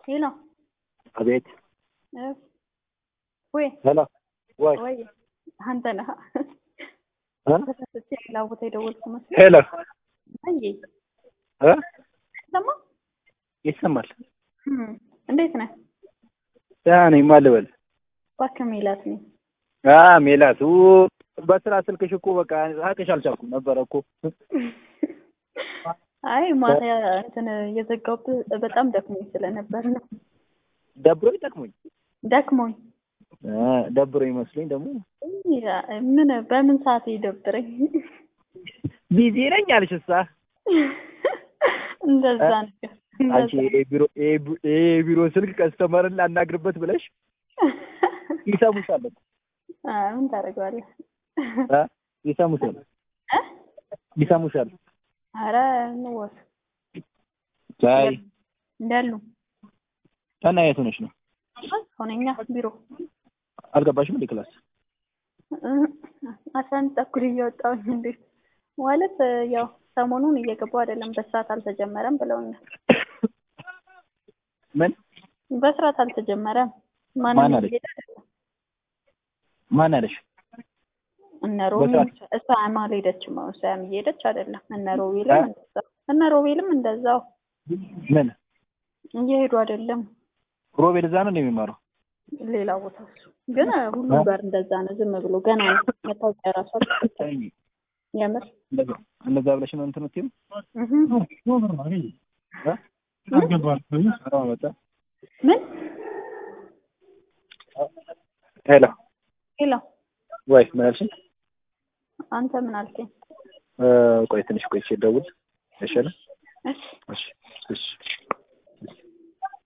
ሄሎ አቤት ወይ ሄሎ ወይ ወይ አንተ ነህ እ? ተሳስቼ ሌላ ቦታ የደወልኩ መስሎኝ። ሄሎ አይ እ? ሰማ ይሰማል። እም፣ እንዴት ነህ? ደህና ነኝ። ማን ልበል? እባክህ ሜላት ነኝ። አ ሜላት ኡ፣ በስራ ስልክሽ እኮ በቃ አቅሽ አልቻልኩም ነበረ እኮ አይ ማታ እንትን የዘጋሁብህ በጣም ደክሞኝ ስለነበር ነው። ደብሮኝ ጠቅሞኝ ደክሞኝ እ፣ ደብሮኝ መስሎኝ ደግሞ ምን በምን ሰዓት ይደብረኝ? ቢዚ ነኝ አልሽሳ እንደዛ ነገር አንቺ የቢሮ የቢ- የቢሮ ስልክ ከስተመርን ላናግርበት ብለሽ ይሰሙሻል እኮ አ፣ ምን ታደርገዋለህ? እ? ይሰሙሻል እ? ይሰሙሻል። ኧረ እንወስ አይ እንዳሉ እና የት ሆነሽ ነው? ሆነኛ ቢሮ አልገባሽም እንዴ ክላስ? አስራ አንድ ተኩል እየወጣሁኝ እንዴት ማለት ያው ሰሞኑን እየገባሁ አይደለም፣ በስርዓት አልተጀመረም ብለውኛል። ምን በስርዓት አልተጀመረም። ማን ማንም አለች? እየሄደ አይደለም። ማን አለሽ? እነ ሮቢ በስርዓት- እሷ አልሄደችም። እሷም እየሄደች አይደለም። እነ ሮቤልም እ? እንደዛው እነ ሮቤልም እንደዛው ምን እየሄዱ አይደለም። ሮቤል እዛ ነው እንደሚማረው? ሌላ ቦታ እሱ ግን ሁሉም ጋር እንደዛ ነው። ዝም ብሎ ገና ነው መታወቂያ ራሱ አልተሰጠም። የምር እንደዛ እንደዛ ብለሽ ነው እንትን የምትይው? እህ እ? ኧረ መጣ። ምን ሄሎ ሄሎ ወይ ምን አልሽኝ? አንተ ምን አልከኝ? እ፣ ቆይ ትንሽ ቆይቼ ልደውል ይሻላል? እሺ እሺ